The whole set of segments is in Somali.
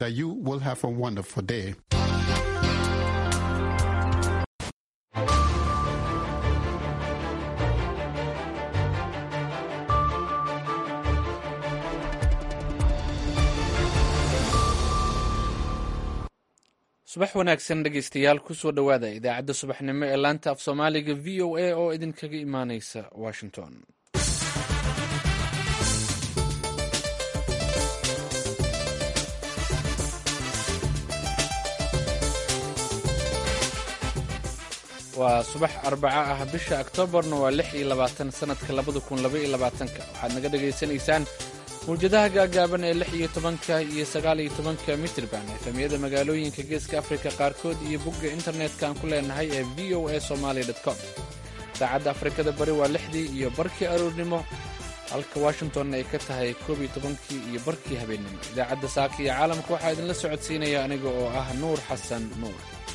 that you will have a wonderful day. subax wanaagsan dhegeystayaal kusoo dhowaada idaacadda subaxnimo ee laanta af soomaaliga v o a oo idinkaga imaaneysa washington waa subax arbaco ah bisha oktoobarna waa lix iyo labaatan sanadka labada kun laba iyo labaatanka waxaad naga dhagaysanaysaan mawjadaha gaagaaban ee lix iyo tobanka iyo sagaal iyo tobanka mitrban efemyada magaalooyinka geeska afrika qaarkood iyo bogga internetka aan ku leenahay ee v o a somaali com saacadda afrikada bari waa lixdii iyo barkii aroornimo halka washingtonna ay ka tahay koob iyo tobankii iyo barkii habeennimo idaacadda saaka iyo caalamka waxaa idinla socodsiinaya aniga oo ah nuur xasan nuur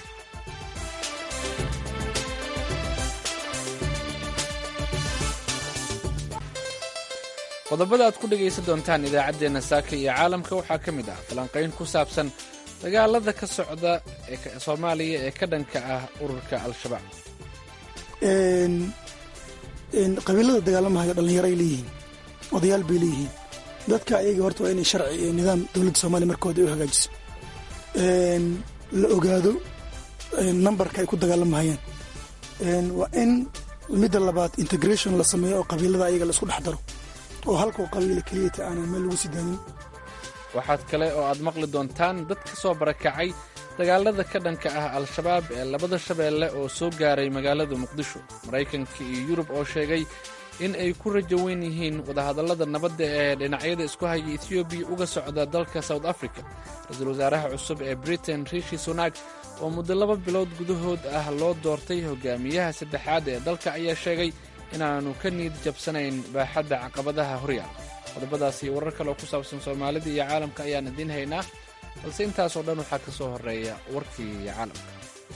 qodobada aad ku dhegaysan doontaan idaacaddeenna saaka iyo caalamka waxaa ka mid ah falanqayn ku saabsan dagaalada ka socda soomaaliya ee ka dhanka ah ururka al-shabaab qabiilada dagaalamahayo dhallinyaray leeyihiin odayaal bay leeyihiin dadka ayaga horta waa inay sharci iyo nidaam dowladda soomaaliya markooda ay u hagaajiso la ogaado nambarka ay ku dagaalamahayaan waa in midda labaad integration la sameeyo oo qabiilada ayaga la isku dhex daro oo halkuu qabiila keliyata aanan meel lagu sii daanin waxaad kale oo aad maqli doontaan dad ka soo barakacay dagaalada ka dhanka ah al-shabaab ee labada shabeelle oo soo gaaray magaalada muqdisho maraykanka iyo yurub oo sheegay in ay ku rajo weyn yihiin wadahadallada nabadda ee dhinacyada isku haya etoobiya uga socda dalka south africa ra-iisul wasaaraha cusub ee britain rishi sunak oo muddo laba bilood gudahood ah loo doortay hogaamiyaha saddexaad ee dalka ayaa sheegay inaannu ka niid jabsanayn baaxadda caqabadaha horyaal qodobadaas iyo warar kale oo ku saabsan soomaalida iyo caalamka ayaan idiin haynaa balse intaasoo dhan waxaa ka soo horreeya warkii caalamka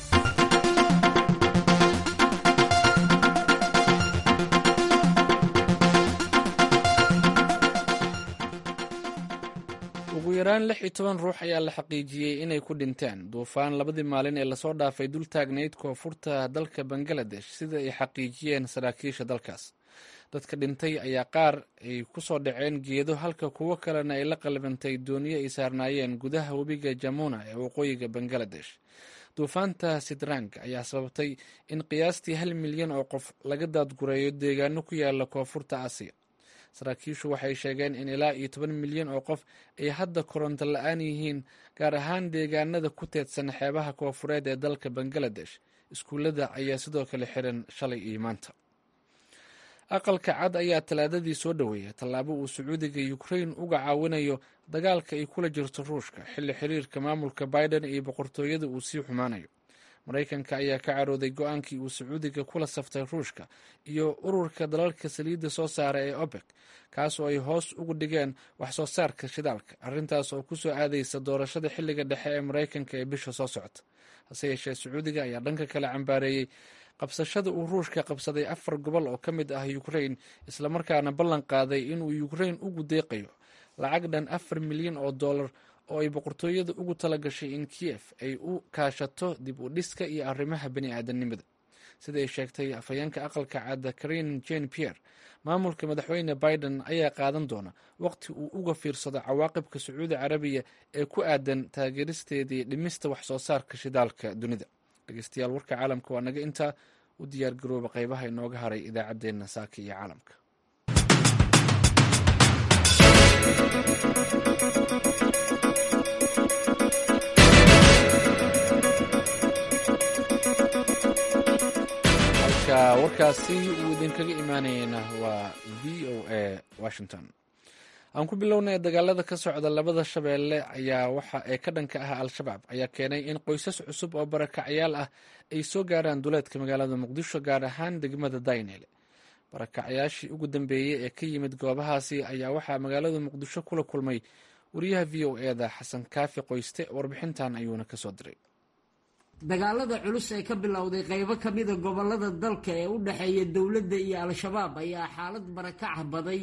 ugu yaraan lix iyo toban ruux ayaa la xaqiijiyey inay ku dhinteen duufaan labadii maalin ee lasoo dhaafay dul taagnayd koonfurta dalka bangaladesh sida ay xaqiijiyeen saraakiisha dalkaas dadka dhintay ayaa qaar ay ku soo dhaceen geedo halka kuwo kalena ay la qalbantay dooniyo ay saarnaayeen gudaha webiga jamuna ee waqooyiga bangaladesh duufaanta sidrang ayaa sababtay in qiyaastii hal milyan oo qof laga daadgureeyo deegaano ku yaala koonfurta aasiya saraakiishu waxay sheegeen in ilaa iyo toban milyan oo qof ay hadda koronto la-aan yihiin gaar ahaan deegaanada ku teedsan xeebaha koofureed ee dalka bangaladesh iskuullada ayaa sidoo kale xiran shalay iyo maanta aqalka cad ayaa talaadadii soo dhoweeyay tallaabo uu sacuudiga ukrain uga caawinayo dagaalka ay kula jirto ruushka xilli xiriirka maamulka biden iyo boqortooyada uu sii xumaanayo maraykanka ayaa ka carooday go-aankii uu sacuudiga kula saftay ruushka iyo ururka dalalka saliidda soo saara ee obek kaas oo ay hoos ugu dhigeen wax soo saarka shidaalka arrintaas oo kusoo aadaysa doorashada xilliga dhexe ee maraykanka ee bisha soo socota hase yeeshee sacuudiga ayaa dhanka kale cambaareeyey qabsashada uu ruushka qabsaday afar gobol oo ka mid ah ukrain islamarkaana ballan qaaday inuu ukrain ugu deeqayo lacag dhan afar milyan oo dollar oo ay boqortooyada ugu tala gashay in kiyef ay u kaashato dib u dhiska iyo arrimaha bani aadanimada sida ay sheegtay afhayeenka aqalka cadda karin jane pierre maamulka madaxweyne biden ayaa qaadan doona waqti uu uga fiirsado cawaaqibka sacuudi carabiya ee ku aadan taageeristeedii dhimista wax soo saarka shidaalka dunida dhegeystayaal warka caalamka waa naga intaa u diyaar garooba qaybaha inooga haray idaacaddeenna saaka iyo caalamka halka warkaasi uu idinkaga imaanayeyna waa v o a washington aan ku bilownay dagaalada ka socda labada shabeelle ayaa waxa ee ka dhanka ah al-shabaab ayaa keenay in qoysas cusub oo barakacyaal ah ay soo gaaraan duleedka magaalada muqdisho gaar ahaan degmada daynele barakacyaashii ugu dambeeyey ee ka yimid goobahaasi ayaa waxaa magaalada muqdisho kula kulmay wariyaha v o e da xasan kaafi qoyste warbixintan ayuuna kasoo diray dagaalada culus ee ka bilowday qaybo ka mida gobolada dalka ee u dhexeeya dowladda iyo al-shabaab ayaa xaalad barakac baday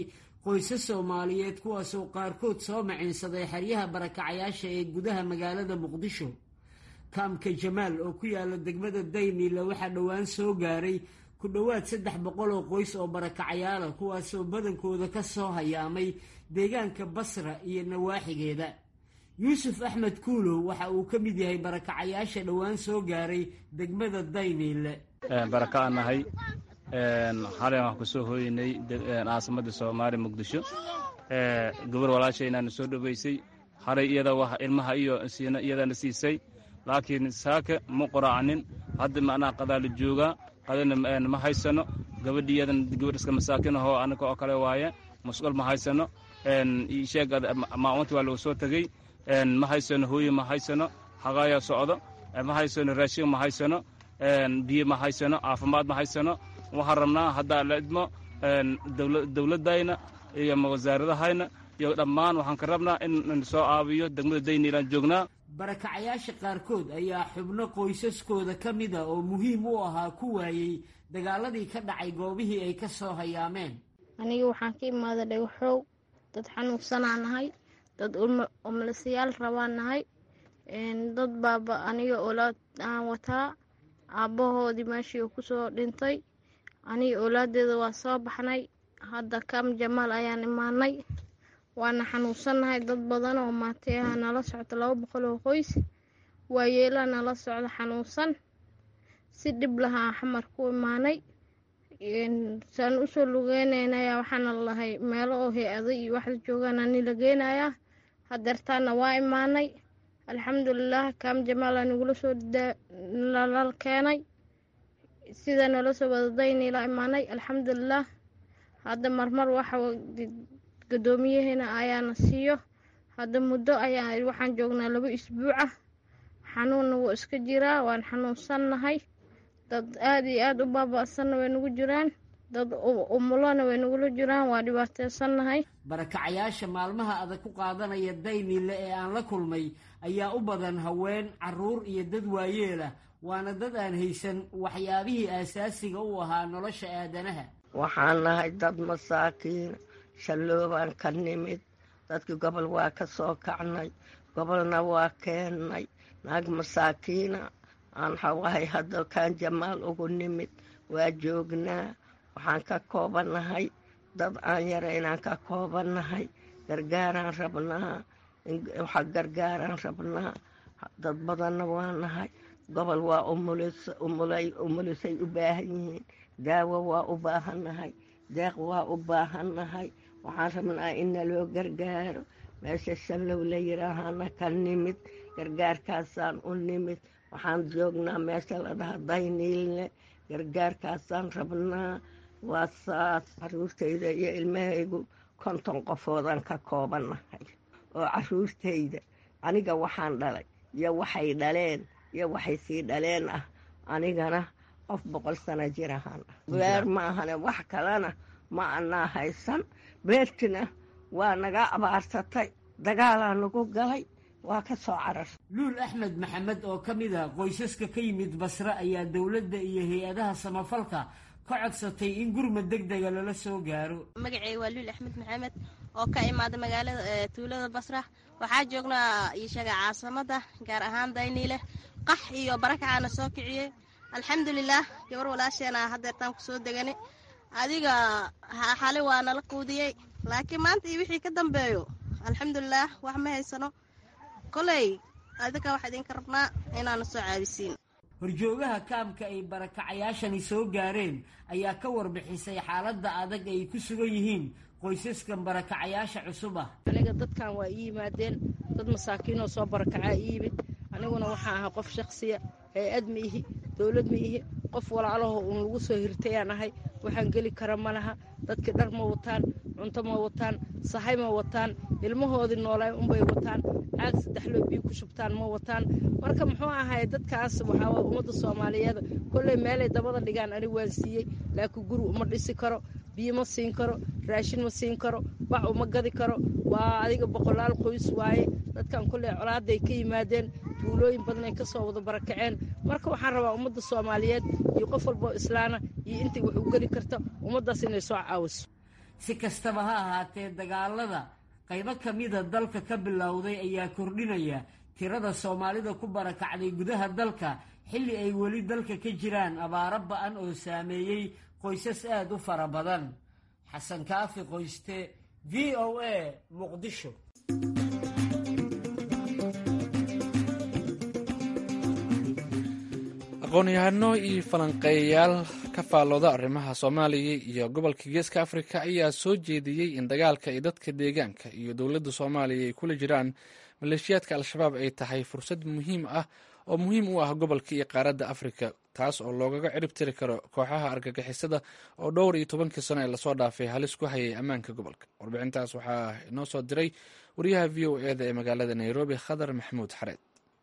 qoysas soomaaliyeed kuwaasoo qaarkood soo maciinsaday xeryaha barakacayaasha ee gudaha magaalada muqdisho kaamka jamaal oo ku yaala degmada dayniile waxaa dhowaan soo gaaray ku dhowaad saddex boqol oo qoys oo barakacayaala kuwaasoo badankooda ka soo hayaamay deegaanka basra iyo nawaaxigeeda yuusuf axmed kuulow waxa uu ka mid yahay barakacayaasha dhowaan soo gaaray degmada dayniile baraka aan nahay xalay waxaan ku soo hooyeynay caasimada soomaaliya muqdisho gabar walaashaynaana soo dhoweysay xalay iyada wax ilmaha iyo siina iyadana siisay laakiin saaka ma qoraacanin hadda macnaha qadaa la joogaa qadana ma haysano gabadhi iyadan gabadh iska masaakin ahoo anaga oo kale waaye masquul ma haysano sheeg maamunta waa lagu soo tegey ma haysano hooye ma haysano xaqaaya socdo ma haysano raashin ma haysano biyo ma haysano caafimaad ma haysano waxaan rabnaa haddaa la idmo dowladdayna iyo wasaaradahayna iyo dhammaan waxaan ka rabnaa in soo caabiyo degmada dayniilaan joognaa barakacayaasha qaarkood ayaa xubno qoysaskooda ka mida oo muhiim u ahaa ku waayey dagaaladii ka dhacay goobihii ay ka soo hayaameen aniga waxaan ka imaada dhagaxow dad xanuunsanaa nahay dad omlasayaal rabaa nahay dad baaba aniga olaad aan wataa aabbahoodii meeshii uu kusoo dhintay aniga oolaadeeda waa soo baxnay hadda kaam jamaal ayaan imaanay waana xanuunsannahay dad badan oo maatay aha nala socda laba boqol oo qoys waayeelaa nala socda xanuunsan si dhib lahaa xamar ku imaanay saan usoo lugeynaynaya waxaana lahay meelo oo hay-ado iyo waxda joogaan ani la geynayaa hadeertaana waa imaanay alxamdulilah kaam jamaal aa nagula soo nalal keenay sida nala soo wadadaynila imaanay alxamdulilah hadda marmar waxa gadoomiyaheena ayaana siiyo hadda muddo ayaa waxaan joognaa laba isbuuca xanuunna wuu iska jiraa waan xanuunsannahay dad aada iyo aada u baaba-sanna way nagu jiraan dad umulona way nagula jiraan waa dhibaateysannahay barakacayaasha maalmaha adag ku qaadanaya dayniile ee aan la kulmay ayaa u badan haween caruur iyo dad waayeelah waana dad aan haysan waxyaabihii aasaasiga u ahaa nolosha aadanaha waxaan nahay dad masaakiin shalloobaan ka nimid dadkii gobol waa ka soo kacnay gobolna waa keennay naag masaakiina aan hawahay hadda kaan jamaal ugu nimid waa joognaa waxaan ka koobannahay dad aan yaraynaan ka koobannahay gargaaraan rabnaa waxa gargaaraan rabnaa dad badanna waa nahay gobol waa umulisay u baahan yihiin daawo waa u baahannahay deeq waa u baahannahay waxaan rabnaa in naloo gargaaro meesha shallow la yidhaahana ka nimid gargaarkaasaan u nimid waxaan joognaa meesha la dhaha dayniilne gargaarkaasaan rabnaa waa saas caruurtayda iyo ilmahaygu konton qofoodaan ka koobannahay oo caruurtayda aniga waxaan dhalay iyo waxay dhaleen iyo waxay sii dhaleen ah anigana qof boqol sano jir ahaan ah beer ma ahane wax kalena ma anaa haysan beertina waa naga abaarsatay dagaalaa nagu galay waa ka soo carar luul axmed maxamed oo ka mid a qoysaska ka yimid basre ayaa dowladda iyo hay-adaha samafalka ka codsatay in gurmad deg dega lala soo gaaro magacey waa luul axmed maxamed oo ka imaada magaalada tuulada basra waxaa joognaa ishaga caasimada gaar ahaan dayniile qax iyo barakacaana soo kiciyey alxamdulilaah gabar walaasheena hadeertaan kusoo degani adiga xali waa nala quudiyey laakiin maanta iyo wixii ka dambeeyo alxamdulilaah wax ma haysano koley adinka waxaa idinka rabnaa inaana soo caabisiin horjoogaha kaamka ay barakacayaashani soo gaareen ayaa ka warbixisay xaaladda adag ay ku sugan yihiin qoysaskan barakacayaasha cusub ah aniga dadkan waa ii yimaadeen dad masaakiinoo soo barakacaa ii yimid aniguna waxaan ahaa qof shakhsiya hay-ad ma ihi dowlad ma ihi qof walaalaho uun lagu soo hirtayaan ahay waxaan geli kara ma laha dadkii dhar ma wataan cunto ma wataan sahay ma wataan ilmahoodii noolay unbay wataan caag saddexloo biyo ku shubtaan ma wataan marka muxuu ahay dadkaas waxaa ummadda soomaaliyeed kolley meelay dabada dhigaan ani waan siiyey laakiin guri uma dhisi karo biyo ma siin karo raashin ma siin karo bac uma gadi karo waa adiga boqolaal qoys waaye dadkan kolley colaaday ka yimaadeen tuulooyin badan ay ka soo wada barakaceen marka waxaan rabaa ummadda soomaaliyeed iyo qof walboo islaana iyo intay wax u geli karta ummaddaas inay soo caawiso si kastaba ha ahaatee dagaalada qaybo ka mida dalka ka bilowday ayaa kordhinaya tirada soomaalida ku barakacday gudaha dalka xilli ay weli dalka ka jiraan abaaro ba-an oo saameeyey qoysas aada u fara badan xasan kaafi qoyste v o a muqdisho aqoon-yahano iyo falanqeeyayaal ka faallooda arrimaha soomaaliya iyo gobolka geeska afrika ayaa soo jeediyey in dagaalka ay dadka deegaanka iyo dowladda soomaaliya ay kula jiraan maleeshiyaadka al-shabaab ay tahay fursad muhiim ah oo muhiim u ah gobolka iyo qaaradda afrika taas oo loogaga cirib tiri karo kooxaha argagixisada oo dhowr iyo tobankii sano ee lasoo dhaafay halis ku hayay ammaanka gobolka warbixintaas waxaa inoo soo diray wariyaha v o eda ee magaalada nairobi khadar maxamuud xareed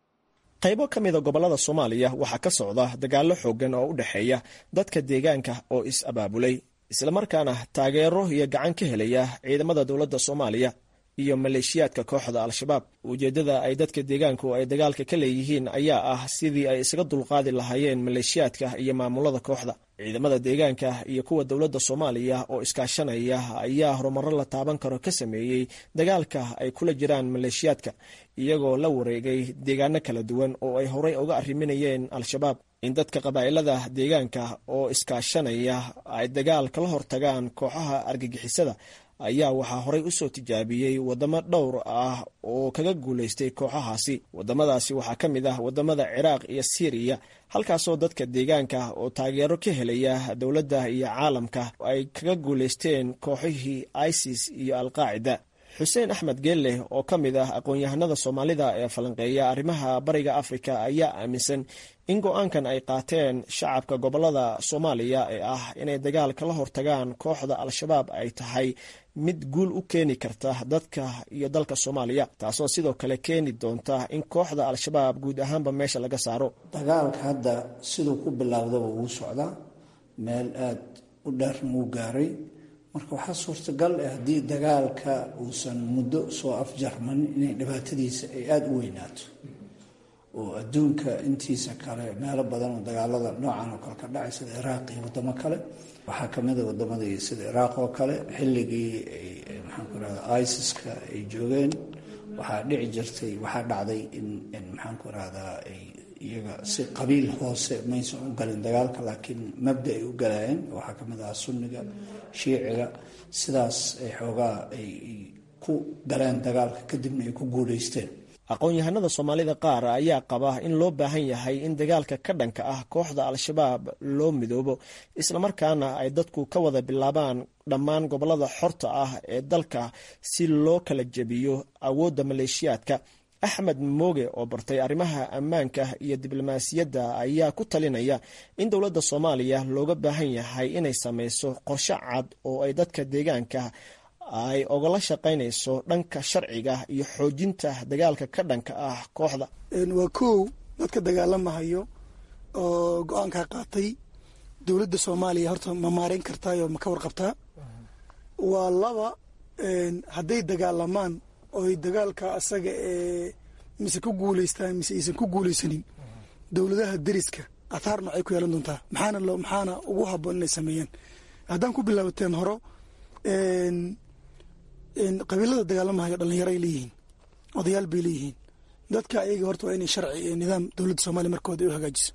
qaybo ka mida gobollada soomaaliya waxaa ka socda dagaallo xooggan oo u dhexeeya dadka deegaanka oo is-abaabulay islamarkaana taageero iyo gacan ka helaya ciidamada dowladda soomaaliya iyo maleeshiyaadka kooxda al-shabaab ujeeddada ay dadka deegaanku ay dagaalka ka leeyihiin ayaa ah sidii ay isaga dulqaadi lahaayeen maleeshiyaadka iyo maamulada kooxda ciidamada deegaanka iyo kuwa dowladda soomaaliya oo iskaashanaya ayaa horumaro la taaban karo ka sameeyey dagaalka ay kula jiraan maleeshiyaadka iyagoo la wareegay deegaano kala duwan oo ay horey uga arriminayeen al-shabaab in dadka qabaa'ilada deegaanka oo iskaashanaya ay dagaal kala hortagaan kooxaha argagixisada ayaa waxaa horey usoo tijaabiyey wadamo dhowr ah oo kaga guulaystay kooxahaasi wadamadaasi waxaa ka mid ah wadamada ciraaq iyo siiriya halkaasoo dadka deegaanka oo taageero ka helaya dowladda iyo caalamka ay kaga guulaysteen kooxihii isis iyo alqaacida xuseen axmed geelle oo ka mid ah aqoon-yahanada soomaalida ee falanqeeya arrimaha bariga afrika ayaa aaminsan in go-aankan ay qaateen shacabka gobolada soomaaliya ee ah inay dagaal kala hortagaan kooxda al-shabaab ay tahay mid guul u keeni karta dadka iyo dalka soomaaliya taasoo sidoo kale keeni doonta in kooxda al-shabaab guud ahaanba meesha laga saaro dagaalka hadda siduu ku bilowdaba wuu socdaa meel aada u dheerna wuu gaaray marka waxaa suurtagal ah haddii dagaalka uusan muddo soo afjarmanin inay dhibaatadiisa ay aada u weynaato oo adduunka intiisa kale meelo badan oo dagaalada noocan oo kale ka dhacay sida iraaq iyo wadamo kale waxaa kamid a wadamadii sida iraaq oo kale xilligii maxaan ku rahda isiska ay joogeen waxaa dhici jirtay waxaa dhacday in maxaan ku rahdaa ay iyaga si qabiil hoose maysan u galin dagaalka laakiin mabda ay u galayeen waxaa kamid ahaa sunniga shiiciga sidaas ay xoogaa ay ku galeen dagaalka kadibna ay ku guulaysteen aqoon-yahanada soomaalida qaar ayaa qaba in loo baahan yahay in dagaalka ka dhanka ah kooxda al-shabaab loo midoobo islamarkaana ay dadku ka wada bilaabaan dhammaan gobolada xorta ah ee dalka si loo kala jebiyo awoodda maleeshiyaadka axmed mooge oo bartay arrimaha ammaanka iyo diblomaasiyadda ayaa ku talinaya in dowladda soomaaliya looga baahan yahay inay sameyso qorshe cad oo ay dadka deegaanka ay ogala shaqaynayso dhanka sharciga iyo xoojinta dagaalka ka dhanka ah kooxda waa kow dadka dagaalamahayo oo go-aankaa qaatay dowladda soomaaliya horta ma maareyn kartaayoo ma ka warqabtaa waa laba hadday dagaalamaan oy dagaalka asaga ee mise ku guulaystaan mise aysan ku guulaysanin dowladaha deriska athaar noocay ku yeelan doontaa maxaana lo maxaana ugu haboon inay sameeyaan haddaan ku bilaabateen horo qabiilada dagaalamahayo dhalinyaro ay leeyihiin odayaal bay leeyihiin dadka ayaga horta waa inay sharci iyo nidaam dowladda soomaliya markooda ay u hagaajiso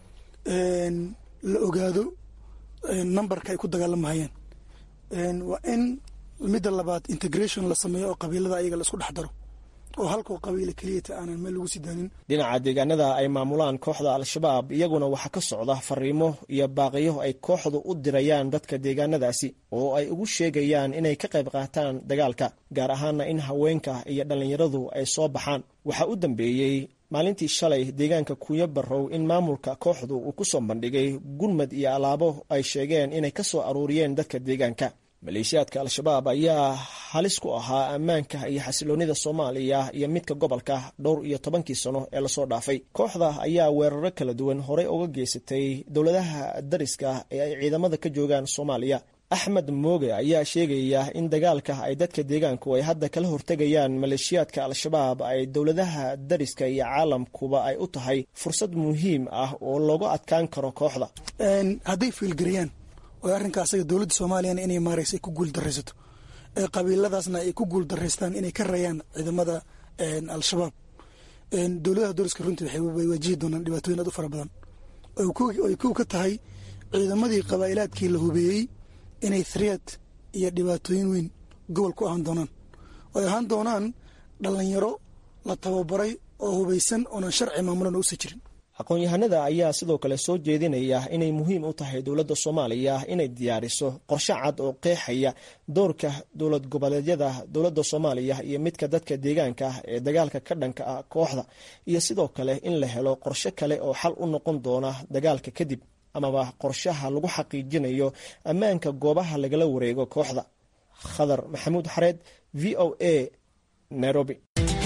la ogaado numberka ay ku dagaalamahayaan waa in midda labaad integration la sameeyo oo qabiilada ayaga la isku dhex daro oo halkoo qabiila keliyata aanan meel lagu sii daanin dhinaca deegaanada ay maamulaan kooxda al-shabaab iyaguna waxaa ka socda fariimo iyo baaqiyo ay kooxdu u dirayaan dadka deegaanadaasi oo ay ugu sheegayaan inay ka qayb qaataan dagaalka gaar ahaana in haweenka iyo dhallinyaradu ay soo baxaan waxaa u dambeeyey maalintii shalay deegaanka kuuyo barrow in maamulka kooxdu uu ku soo bandhigay gurmad iyo alaabo ay sheegeen inay ka soo aruuriyeen dadka deegaanka maleeshiyaadka al-shabaab ayaa halis ku ahaa ammaanka iyo xasiloonida soomaaliya iyo midka gobolka dhowr iyo tobankii sano ee lasoo dhaafay kooxda ayaa weeraro kala duwan horey uga geysatay dowladaha dariska ee ay ciidamada ka joogaan soomaaliya axmed mooge ayaa sheegaya in dagaalka ay dadka deegaanku ay hadda kala hortegayaan maleeshiyaadka al-shabaab ay dowladaha dariska iyo caalamkuba ay u tahay fursad muhiim ah oo loogu adkaan karo kooxda hadday fiilgarayaan oo arrinka asaga dowladda soomaaliyana inay maareysa ay ku guul daraysato ee qabiiladaasna ay ku guul daraystaan inay ka rayaan ciidamada al-shabaab dowladaha dowlaska runtii waxay waajihi doonaan dhibaatooyin aad u fara badan ay kow ka tahay ciidamadii qabaa'ilaadkii la hubeeyey inay threat iyo dhibaatooyin weyn gobol ku ahaan doonaan oo ay ahaan doonaan dhallinyaro la tababaray oo hubaysan oonan sharci maamulan uusa jirin aqoon-yahanada ayaa sidoo kale soo jeedinaya inay muhiim u tahay dowladda soomaaliya inay diyaariso qorshe cad oo qeexaya doorka dowlad goboleedyada dowladda soomaaliya iyo midka dadka deegaanka ah ee dagaalka ka dhanka ah kooxda iyo sidoo kale in la helo qorshe kale oo xal u noqon doona dagaalka kadib amaba qorshaha lagu xaqiijinayo ammaanka goobaha lagala wareego kooxda khadar maxamuud xareed v o a nairobi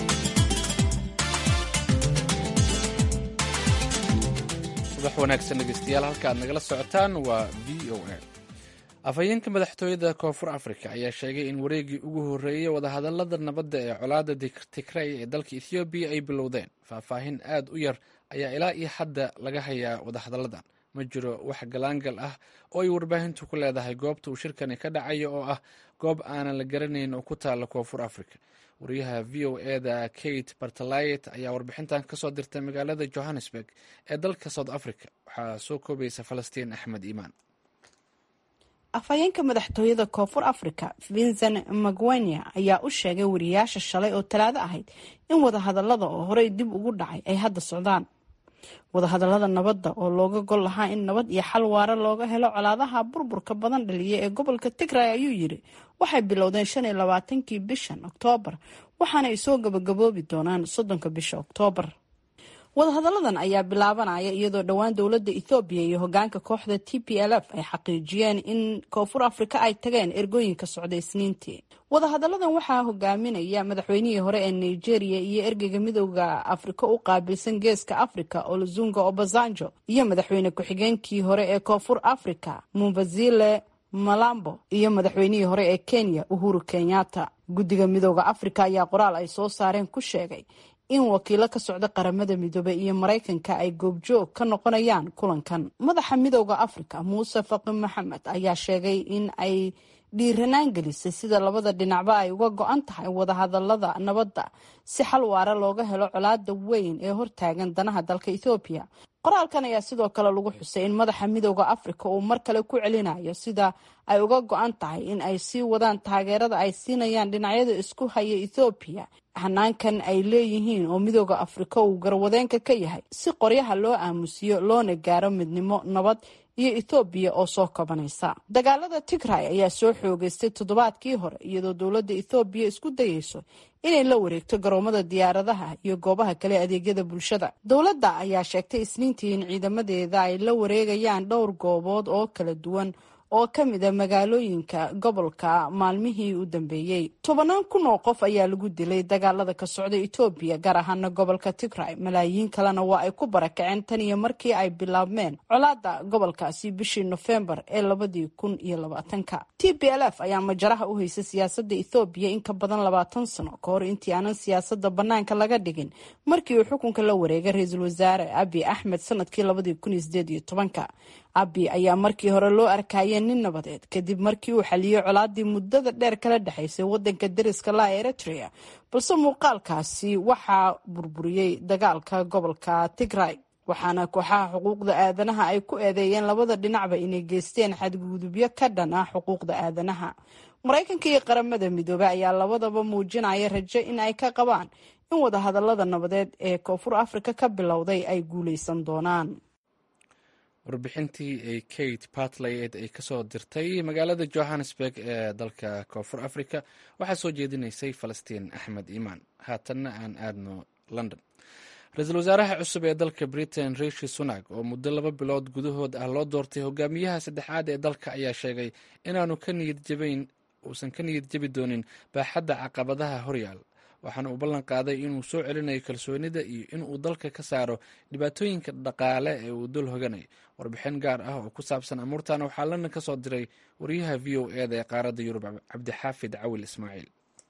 subax wanaagsan dhegeystayaal halka aad nagala socotaan waa v o a afhayeenka madaxtooyada koonfur africa ayaa sheegay in wareegii ugu horreeyey wadahadalada nabadda ee colaada tigray ee dalka ethoobiya ay bilowdeen faahfaahin aad u yar ayaa ilaa iyo hadda laga hayaa wadahadalladan ma jiro wax galaangal ah oo ay warbaahintu ku leedahay goobta uu shirkani ka dhacayo oo ah goob aanan la garanayn oo ku taalla koonfur africa wariyaha v o eda kate bartalayet ayaa warbixintan kasoo dirtay magaalada johannesburg ee dalka south africa waxaa soo koobaysa falastiin axmed iimaan afhayeenka madaxtooyada koonfur africa vincent magwenya ayaa u sheegay wariyaasha shalay oo talaado ahayd in wadahadalada oo horey dib ugu dhacay ay hadda socdaan wadahadalada nabadda oo looga gol lahaa in nabad iyo xal waara looga helo colaadaha burburka badan dhaliya ee gobolka tigray ayuu yiri waxay bilowdeen shan iyo labaatankii bishan oktoobar waxaana ay soo gabagaboobi doonaan soddonka bisha oktoobar wadahadaladan ayaa bilaabanaya iyadoo dhowaan dowladda ethoobiya iyo hogaanka kooxda t p l f ay xaqiijiyeen in koonfur afrika ay tageen ergooyinka socda isniintii wadahadaladan waxaa hogaaminaya madaxweynihii hore ee nigeria iyo ergeyga midooda afrika u qaabilsan geeska africa olozunga obasanjo iyo madaxweyne ku-xigeenkii hore ee koonfur africa mumbazile malambo iyo madaxweynihii hore ee kenya uhuru kenyatta guddiga midooda afrika ayaa qoraal ay soo saareen ku sheegay in wakiilo ka socda qaramada midoobey iyo maraykanka ay goobjoog ka noqonayaan kulankan madaxa midooda africa muuse faqi maxamed ayaa sheegay in ay dhiiranaan gelisay sida labada dhinacba ay uga go-an tahay wadahadalada nabadda si xal waara looga helo colaada weyn ee hortaagan danaha dalka ethoobiya qoraalkan ayaa sidoo kale lagu xusay in madaxa midooda africa uu mar kale ku celinayo sida ay uga go-an tahay in ay sii wadaan taageerada ay siinayaan dhinacyada isku haya ethoobiya hanaankan ay leeyihiin oo midooda afrika uu garwadeenka ka yahay si qoryaha loo aamusiyo loona gaaro midnimo nabad iyo ethoobiya oo soo kabanaysa dagaalada tigray ayaa soo xoogeystay toddobaadkii hore iyadoo dowladda ethoobiya isku dayeyso inay la wareegto garoomada diyaaradaha iyo goobaha kale adeegyada bulshada dowladda ayaa sheegtay isniintii in ciidamadeeda ay la wareegayaan dhowr goobood oo kala duwan oo ka mid a magaalooyinka gobolka maalmihii u dambeeyey tobanaan kun oo qof ayaa lagu dilay dagaalada ka socda etoobiya gaar ahaana gobolka tigray malaayiin kalena waa ay ku barakaceen tan iyo markii ay bilaabmeen colaada gobolkaasi bishii nofembar ee labadii kun iyo labaatanka t b l f ayaa majaraha u haysay siyaasada ethoobiya in ka badan labaatan sano ka hor intii aanan siyaasada banaanka laga dhigin markii uu xukunka la wareegay ra-iisul wasaare abi axmed sanadkii labadii kun iyo sideed iyo tobanka abi ayaa markii hore loo arkayay nin nabadeed kadib markii uu xaliyey colaadii muddada dheer kala dhexaysay wadanka dariska la eritrea balse muuqaalkaasi waxaa burburiyey dagaalka gobolka tigray waxaana kooxaha xuquuqda aadanaha ay ku eedeeyeen labada dhinacba inay geysteen xadgudubyo ka dhan ah xuquuqda aadanaha maraykanka iyo qaramada midoobey ayaa labadaba muujinaya rajo in ay ka qabaan in wadahadalada nabadeed ee koonfur afrika ka bilowday ay guuleysan doonaan warbixintii ay kate bartlayed ay kasoo dirtay magaalada johannesburg ee dalka koonfur africa waxaa soo jeedinaysay falastiin axmed iimaan haatanna aan aadno london ra-iisul wasaaraha cusub ee dalka britain rishi sunak oo muddo laba bilood gudahood ah loo doortay hogaamiyaha saddexaad ee dalka ayaa sheegay inaanu ka niyad jabayn uusan ka niyad jabi doonin baaxadda caqabadaha horyaal waxaana uu ballan qaaday inuu soo celinayo kalsoonida iyo inuu dalka ka saaro dhibaatooyinka dhaqaale ee uu dul hoganayo warbixin gaar ah oo ku saabsan amuurtan waxaa london ka soo diray wariyaha v o eda ee qaaradda yurub cabdixaafid cawil ismaaciil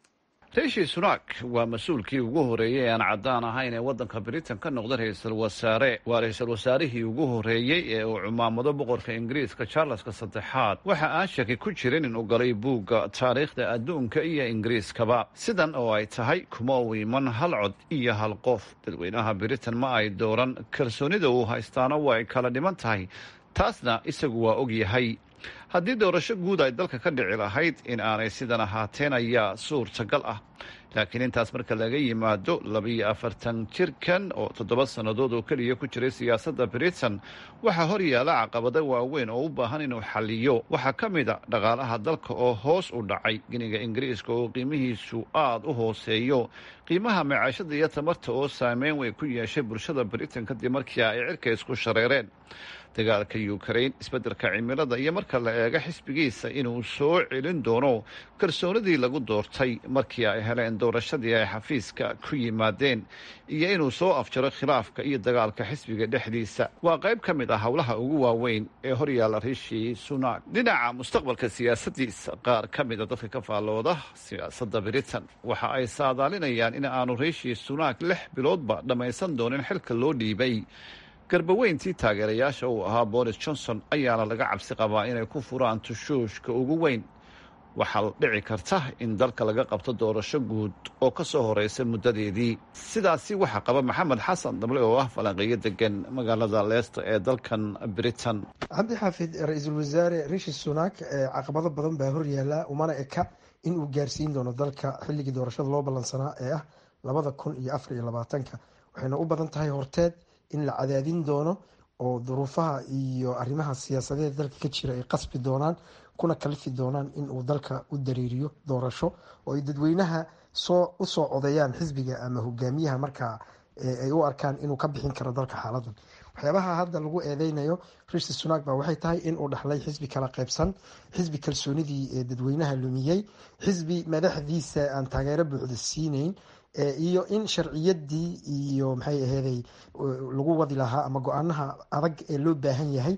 rishi sunak waa mas-uulkii ugu horeeyey ee aan caddaan ahayn ee waddanka britain ka noqda ra-iisul wasaare waa ra-iisul wasaarihii ugu horeeyey ee uu cumaamado boqorka ingiriiska charleska saddexaad waxa aan shaki ku jirin inuu galay buugga taariikhda adduunka iyo ingiriiskaba sidan oo ay tahay kuma uu iman hal cod iyo hal qof dadweynaha britain ma ay dooran kalsoonida uu haystaana waa ay kala dhiman tahay taasna isagu waa og yahay haddii doorasho guud ay dalka ka dhici lahayd in aanay sidan ahaateen ayaa suurtagal ah laakiin intaas marka laga yimaado labiyo afartan jirkan oo toddoba sannadood oo keliya ku jiray siyaasadda britain waxaa hor yaala caqabado waaweyn oo u baahan inuu xaliyo waxaa ka mid a dhaqaalaha dalka oo hoos u dhacay giniga ingiriiska oo qiimihiisu aada u hooseeyo qiimaha macaashada iyo tamarta oo saameyn weyn ku yeeshay bulshada britain kadib markii ay cirka isku shareereen dagaalka ukrain isbeddelka cimilada iyo marka la eego xisbigiisa inuu soo celin doono kalsoonidii lagu doortay markii ay heleen doorashadii ay xafiiska ku yimaadeen iyo inuu soo afjaro khilaafka iyo dagaalka xisbiga dhexdiisa waa qayb ka mid ah howlaha ugu waaweyn ee horyaalla rishi sunak dhinaca mustaqbalka siyaasadiisa qaar ka mida dadka ka faallooda siyaasadda britain waxa ay saadaalinayaan in aanu rishi sunak lix biloodba dhammaysan doonin xilka loo dhiibay garbaweyntii taageerayaasha uu ahaa boris johnson ayaana laga cabsi qabaa inay ku furaan tushuushka ugu weyn waxaa dhici karta in dalka laga qabto doorasho guud oo ka soo horeysa muddadeedii sidaasi waxaa qaba maxamed xasan dable oo ah falanqeeyo degan magaalada leester ee dalkan britain cabdi xaafid ra-iisul wasaare rishi sunak caqabado badan baa horyaala umana eka in uu gaarsiin doono dalka xilligii doorashada loo ballansanaa ee ah labada kun iyo afar iyo labaatanka waxayna u badan tahay horteed in la cadaadin doono oo duruufaha iyo arrimaha siyaasadeed dalka ka jira ay qasbi doonaan kuna kalifi doonaan in uu dalka u dareeriyo doorasho oo ay dadweynaha soo usoo codayaan xisbiga ama hogaamiyaha markaa ay u arkaan inuu ka bixin karo dalka xaaladan waxyaabaha hadda lagu eedeynayo rishi sunak ba waxay tahay in uu dhaxlay xisbi kala qaybsan xisbi kalsoonidii ee dadweynaha lumiyey xisbi madaxdiisa aan taageero buuxda siineyn iyo in sharciyadii iyo maxay aheeday lagu wadi lahaa ama go-aanaha adag ee loo baahan yahay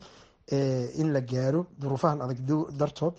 in la gaaro duruufahan adag dartood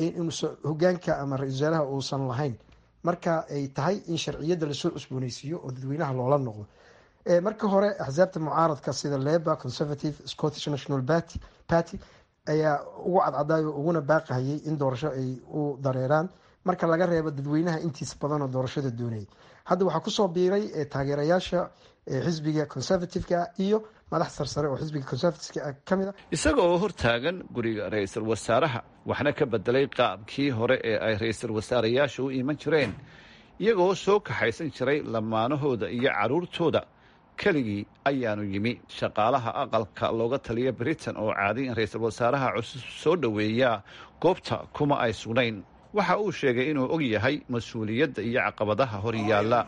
hogaanka ama ra-isul wasaaraha uusan lahayn marka ay tahay in sharciyadda lasoo cusbooneysiiyo oo dadweynaha loola noqdo marka hore axsaabta mucaaradka sida leba conservative scottish national party ayaa ugu cadcadaayo uguna baaqahayay in doorasho ay u dareeraan marka laga reebo dadweynaha intiisa badan oo doorashada doonayay hadda waxaa kusoo biiray taageerayaasha xisbiga conservativeka iyo madax sarsare oo xisbiga conservativeka ka mid a isaga oo hortaagan guriga ra-iisul wasaaraha waxna ka bedelay qaabkii hore ee ay ra-iisul wasaarayaasha u iman jireen iyagoo soo kaxaysan jiray lamaanahooda iyo carruurtooda keligii ayaanu yimi shaqaalaha aqalka looga taliya britain oo caaday in ra-iisul wasaaraha cusub soo dhoweeyaa goobta kuma ay sugnayn waxa uu sheegay inuu og yahay mas-uuliyadda iyo caqabadaha hor yaalla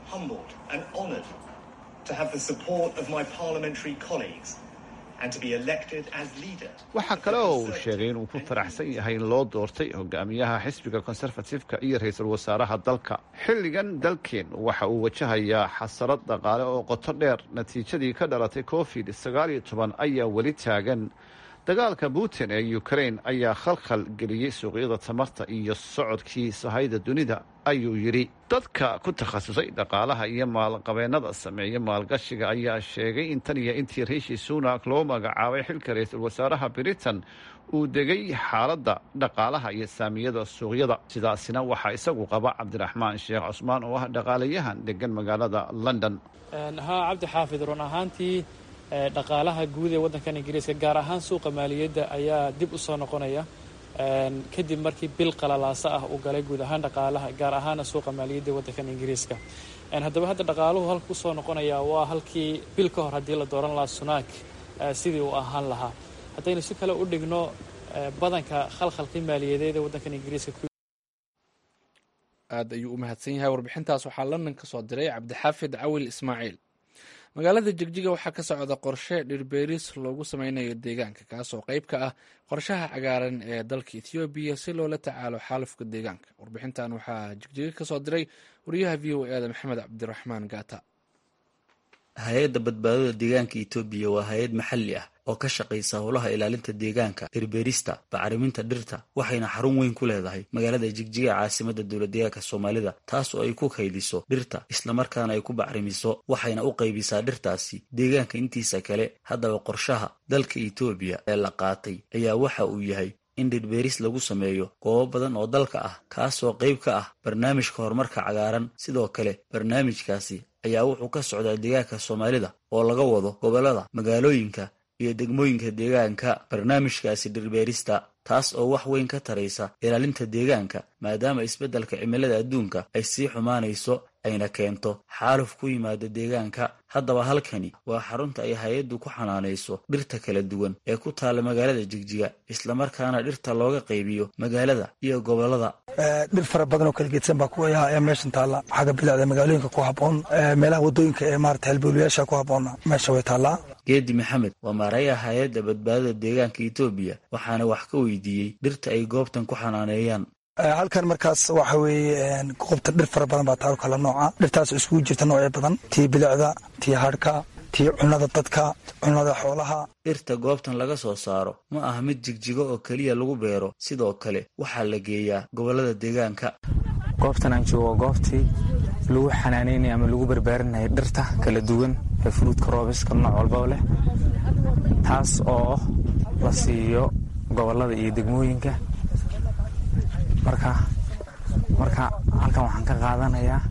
waxaa kale oo uu sheegay inuu ku faraxsan yahay in loo doortay hogaamiyaha xisbiga konserfatifka iyo ra-iisul wasaaraha dalka xilligan dalkeen waxa uu wajahayaa xasarad dhaqaale oo qoto dheer natiijadii ka dhalatay covid sagaal iyo toban ayaa weli taagan dagaalka putin ee ukrain ayaa khalkhal geliyey suuqyada tamarta iyo socodkii sahayda dunida ayuu yidhi dadka ku takhasusay dhaqaalaha iyo maalqabeennada sameeya maalgashiga ayaa sheegay in tan iyo intii riishi sunak loo magacaabay xilka ra-iisul wasaaraha britain uu degay xaaladda dhaqaalaha iyo saamiyada suuqyada sidaasina waxaa isagu qaba cabdiraxmaan sheekh cusmaan oo ah dhaqaalayahan degan magaalada london haa cabdi xaafid run ahaantii dhaqaalaha guud ee waddankan ingiriiska gaar ahaan suuqa maaliyadda ayaa dib u soo noqonaya kadib markii bil qalalaasa ah uu galay guud ahaan dhaqaalaha gaar ahaana suuqa maaliyadda ee waddankan ingiriiska haddaba hadda dhaqaaluhu halka kusoo noqonaya waa halkii bil ka hor haddii la dooran lahaa sunaak sidii uu ahaan lahaa haddaynu si kale u dhigno badanka khalkhalkii maaliyadeed ee waddankan ingiriiska aad ayuu u mahadsan yahay warbixintaas waxaa london ka soo diray cabdixaafid cawil ismaaciil magaalada jigjiga waxaa ka socda qorshe dhirbeeris loogu sameynayo deegaanka kaasoo qayb ka ah qorshaha cagaaran ee dalka ethoobiya si loola tacaalo xaalufka deegaanka warbixintan waxaa jigjiga kasoo diray wariyaha v o eda maxamed cabdiraxmaan gaata hay-adda badbaadada deegaanka etoobiya waa hay-ad maxalli ah oo ka shaqaysa howlaha ilaalinta deegaanka dhirbeerista bacriminta dhirta waxayna xarun weyn ku leedahay magaalada jigjiga caasimada dowladdeegaanka soomaalida taas oo ay ku kaydiso dhirta islamarkaana ay ku bacrimiso waxayna u qaybisaa dhirtaasi deegaanka intiisa kale haddaba qorshaha dalka etoobiya ee la qaatay ayaa waxa uu yahay in dhirbeeris lagu sameeyo goobo badan oo dalka ah kaasoo qayb ka ah barnaamijka horumarka cagaaran sidoo kale barnaamijkaasi ayaa wuxuu ka socdaa deegaanka soomaalida oo laga wado gobollada magaalooyinka iyo degmooyinka deegaanka barnaamijkaasi dhirbeerista taas oo wax weyn ka taraysa ilaalinta deegaanka maadaama isbeddelka cimilada adduunka ay sii xumaanayso ayna keento xaaluf ku yimaada deegaanka haddaba halkani waa xarunta ay hay-addu ku xanaanayso dhirta kala duwan ee ku taalla magaalada jigjiga islamarkaana dhirta looga qaybiyo magaalada iyo gobollada dhir fara badan oo kala geedsan baa kuwa ee meeshan taalla xagga bilicda magaalooyinka ku habboon meelaha waddooyinka ee maarata halbowlayaasha ku habboonna meesha way taallaa geedi maxamed waa maarayaha hay-adda badbaadada deegaanka etoobiya waxaana wax ka weydiiyey dhirta ay goobtan ku xanaaneeyaan halkan markaas waxa weeye goobta dhir fara badan baa taalo kala nooca dhirtaas iskugu jirta noocyo badan tii bilicda tii hadhka tii cunnada dadka cunnada xoolaha dhirta goobtan laga soo saaro ma aha mid jigjigo oo keliya lagu beero sidoo kale waxaa la geeyaa gobollada deegaanka goobtan aan joogo goobtii lagu xanaanaynaya ama lagu barbaarinaya dhirta kala duwan ee furuudka roobiska nooc walbaba leh taas oo la siiyo gobollada iyo degmooyinka marka marka halkan waxaan ka qaadanayaa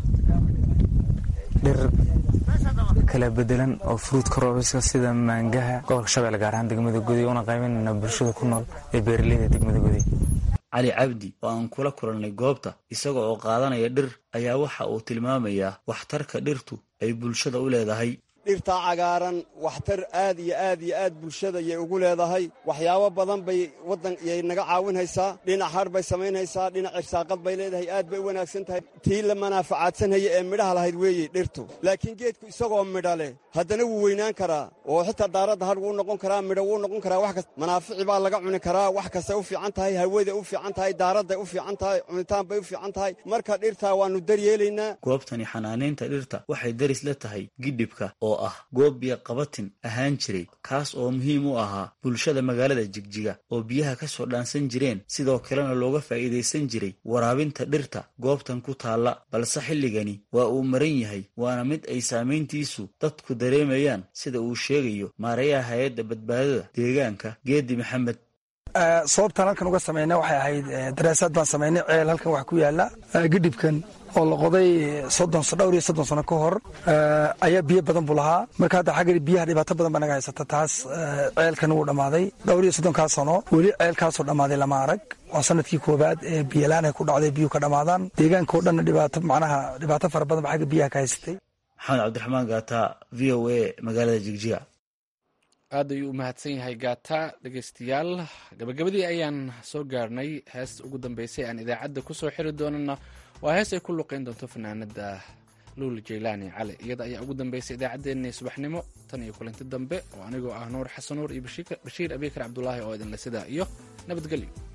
dhir kala bedelan oo fruudka roobiska sida maangaha gobolka shabeelle gaar ahaan degmada gudi una qaybanayna bulshada ku nool ee beeraleyda degmada gudi cali cabdi oo aan kula kulannay goobta isaga oo qaadanaya dhir ayaa waxa uu tilmaamayaa waxtarka dhirtu ay bulshada u leedahay dhirtaa cagaaran waxtar aad iyo aad iyo aad bulshada yay ugu leedahay waxyaabo badan bay waddan yay naga caawinhaysaa dhinac har bay samaynhaysaa dhinac irsaaqad bay leedahay aad bay u wanaagsan tahay tii la manaafacaadsanhaya ee midhaha lahayd weeye dhirtu laakiin geedku isagoo midha leh haddana wuu weynaan karaa oo xitaa daaradda har wuu noqon karaa midho wuu noqon karaa wax kasta manaafici baa laga cuni karaa wax kastay u fiican tahay hawaday u fiican tahay daaradday u fiican tahay cunitaan bay u fiican tahay marka dhirtaa waannu daryeelaynaa goobtani xanaanaynta dhirta waxay daris la tahay gidhibka oo ah goob biyo qabatin ahaan jiray kaas oo muhiim u ahaa bulshada magaalada jigjiga oo biyaha ka soo dhaansan jireen sidoo kalena looga faa'iidaysan jiray waraabinta dhirta goobtan ku taalla balse xilligani waa uu maran yahay waana mid ay saamayntiisu dadku dareemayaan sida uu sheegayo maarayaha hay-adda badbaadada deegaanka geedi maxamed sababtaan halkan uga samayna waxay ahayd daraasaad baan samaynay ceel halkan wax ku yaala gidhibkan oo la qoday soddon dhowr iyo soddon sano ka hor ayaa biyo badan buu lahaa marka hadda xagga biyaha dhibaato badan baa naga haysata taas ceelkan wuu dhammaaday dhowr iyo soddonkaa sano weli ceelkaasoo dhammaaday lama arag waa sanadkii koowaad ee biyolaan ay ku dhacday biyuhu ka dhammaadaan deegaanka oo dhanna dhibaato macnaha dhibaato fara badan ba xagga biyaha ka haysatay maxamed cabdiraxmaan gaata v o a magaalada jigjiga aad ayuu u mahadsan yahay gaata dhegeystayaal gabagabadii ayaan soo gaarnay heesta ugu dambeysay aan idaacadda kusoo xiri doonana waa hees ay ku luqeyn doonto fanaanada luul jaylaani cali iyada ayaa ugu dambeysay idaacaddeenii subaxnimo tan iyo kulanti dambe oo anigoo ah nuur xasan nuur iyo bashiir abiikar cabdulaahi oo idinle sidaa iyo nabadgelyo